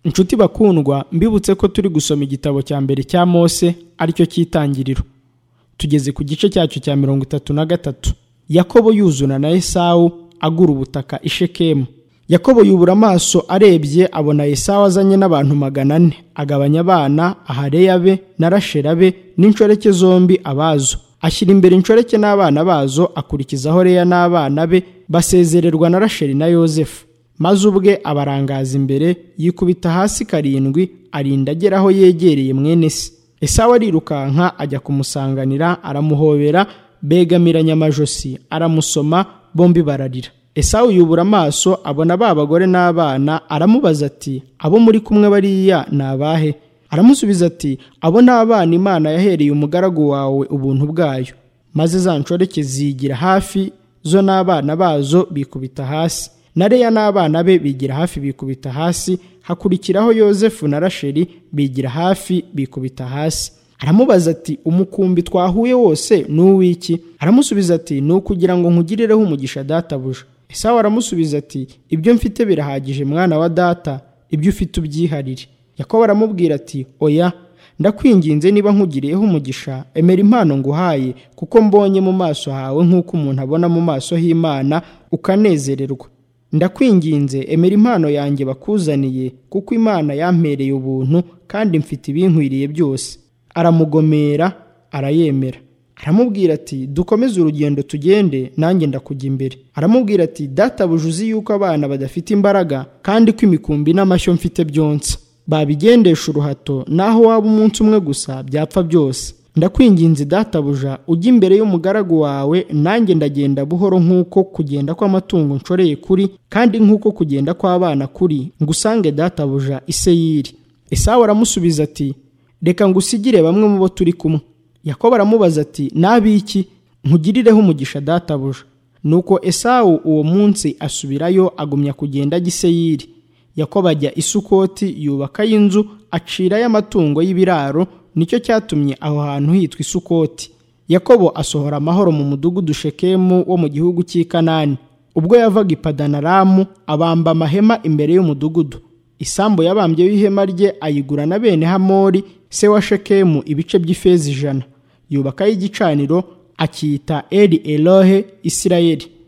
inshuti bakundwa mbibutse ko turi gusoma igitabo cya mbere cya mose aricyo cy'itangiriro tugeze ku gice cyacyo cya mirongo itatu na gatatu yakobo yuzuna na esawu agura ubutaka ishekemu yakobo yubura amaso arebye abona esawu azanye n'abantu magana ane agabanya abana ahareya be na rashera be n'inshoreke zombi abazo ashyira imbere inshoreke n'abana bazo akurikizaho reya n'abana be basezererwa na rasheri na yozefu maze ubwe abarangaza imbere yikubita hasi karindwi arinda agera aho yegereye mwene se esawu arirukanka ajya kumusanganira aramuhobera begamiranya amajosi aramusoma bombi bararira esawu yubura amaso abona ba bagore n'abana aramubaza ati abo muri kumwe bariya ni abahe aramusubiza ati abo ni abana imana yahereye umugaragu wawe ubuntu bwayo maze za nshoreke zigira hafi zo n'abana bazo bikubita hasi na reya n'abana be bigira hafi bikubita hasi hakurikiraho yozefu na rasheri bigira hafi bikubita hasi aramubaza ati umukumbi twahuye wose ni uw'iki aramusubiza ati ni ukugira ngo nkugirireho umugisha databuja esawu aramusubiza ati ibyo mfite birahagije mwana wa data ibyo ufite ubyiharire yakobo aramubwira ati oya ndakwinginze niba nkugiriyeho umugisha emera impano nguhaye kuko mbonye mu maso hawe nk'uko umuntu abona mu maso h'imana ukanezererwa ndakwinginze emera impano yanjye bakuzaniye kuko imana yampereye ubuntu kandi mfite ibinkwiriye byose aramugomera arayemera aramubwira ati dukomeze urugendo tugende nanjye ndakujya imbere aramubwira ati databuja uzi yuko abana badafite imbaraga kandi ko imikumbi n'amashyo mfite byonsa babigendesha uruhato naho waba umunsi umwe gusa byapfa byose ndakwinginze databuja ujya imbere y'umugaragu wawe nanjye ndagenda buhoro nk'uko kugenda kw'amatungo nshoreye kuri kandi nk'uko kugenda kw'abana kuri ngusange databuja iseyiri esawu aramusubiza ati reka ngusigire bamwe mu bo turi kumwe yakobo aramubaza ati n'abiki nkugirireho umugisha databuja nuko esawu uwo munsi asubirayo agumya kugenda ajya iseyiri yakobo ajya isukoti yubakayo inzu acirayo amatungo y'ibiraro nicyo cyatumye aho hantu hitwa isukoti yakobo asohora amahoro mu mudugudu shekemu wo mu gihugu cy'i kanani ubwo yavaga i padanaramu abamba amahema imbere y'umudugudu isambu yabambye y'ihema rye ayigura na bene hamori se wa shekemu ibice by'ifeza ijana yubakayo igicaniro akiyita eri erohe isirayeli